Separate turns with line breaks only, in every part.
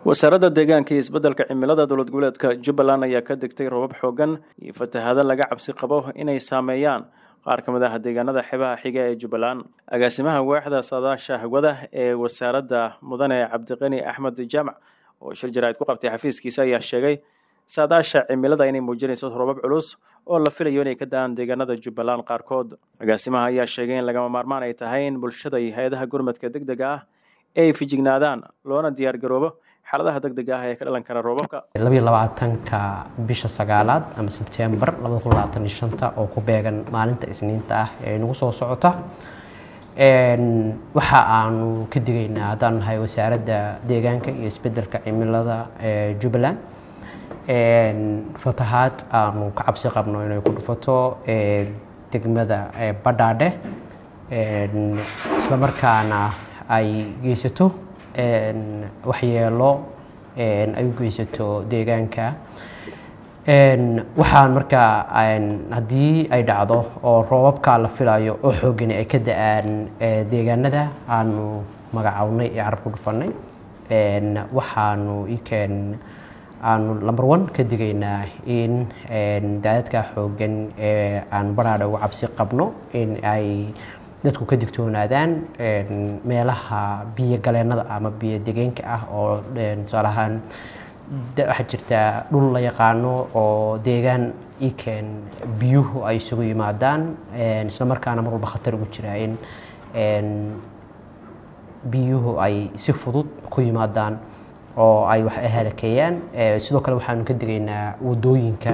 wasaaradda deegaanka iyo isbeddelka cimilada dowlad goboleedka jubbaland ayaa ka degtay robab xoogan iyo fatahaado laga cabsi qabo inay saameeyaan qaar ka mid ah deegaanada xebaha xiga ee jubbaland agaasimaha waaxda saadaasha hawada ee wasaaradda mudane cabdiqani axmed jaamac oo shir jaraa'id ku qabtay xafiiskiisa ayaa sheegay saadaasha cimilada inay muujinayso robab culus oo la filayo inay ka da-aan deegaanada jubbaland qaarkood agaasimaha ayaa sheegay in lagama maarmaan ay tahay in bulshada iyo hay-adaha gurmadka deg dega ah ay fijignaadaan loona diyaar garoobo xaaladaha deg dega ah ee ka dhalan kara roobabka
labayo labaatanka bisha sagaalaad ama sebtembar labada kun labaatan iyo shanta oo ku beegan maalinta isniinta ah ee nagu soo socota waxa aanu ka digaynaa haddaan nahay wasaaradda deegaanka iyo isbeddelka cimilada ee jubbaland fatahaad aanu ka cabsi qabno inay ku dhufato degmada badhaadhe islamarkaana ay geysato waxyeelo ay u geysato deegaanka waxaan markaa haddii ay dhacdo oo roobabka la filayo oo xoogani ay ka da-aan deegaanada aanu magacownay ee carab ku dhufanay waxaanu ikeen aanu number one ka digaynaa in daadadka xoogan ee aan badhaadha uga cabsi qabno in ay dadku ka digtoonaadaan meelaha biyo galeennada ama biyo degeenka ah oo tusaale ahaan waxaa jirta dhul la yaqaano oo deegaan ikeen biyuhu ay isugu yimaadaan isla markaana mar walba khatar ugu jira in biyuhu ay si fudud ku yimaadaan oo ay wax halakeeyaan sidoo kale waxaanu ka digaynaa wadooyinka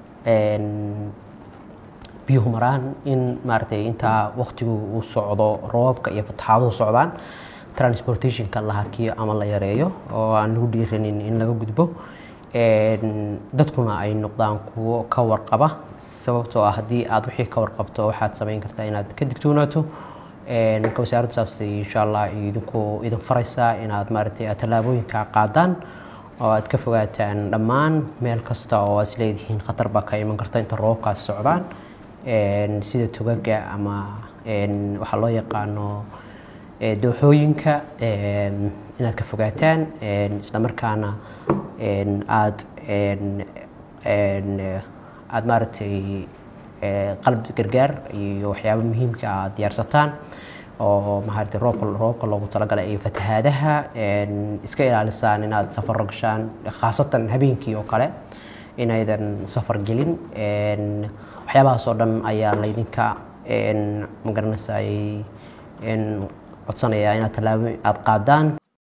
biyuhu maraan in maaragtay intaa waktigu uu socdo roobabka iyo fataxaaduhu socdaan transportationka la hakiyo ama la yareeyo oo aan lagu dhiiranin in laga gudbo dadkuna ay noqdaan kuwo ka warqaba sababtoo ah haddii aad wixii ka warqabto waxaad samayn kartaa inaad ka digtoonaato marka wasaaraddu saas insha allah idinku idin faraysaa inaad maaragtay aad tallaabooyinka qaadaan oo aad ka fogaataan dhammaan meel kasta oo aad isleedihiin khatar baa ka iman karta inta roobabkaas socdaan sida tugaga ama waxaa loo yaqaano dooxooyinka inaad ka fogaataan islamarkaana aad aad maaragtay qalab gargaar iyo waxyaaba muhiimka aad diyaarsataan oo maaragtay roobka roobka loogu talagalay iyo fatahaadaha iska ilaalisaan inaad safar gashaan khaasatan habeenkii oo kale inaydan safar gelin waxyaabahaas oo dhan ayaa laydinka magaranaysa codsanayaa inaad tallaabo aada qaadaan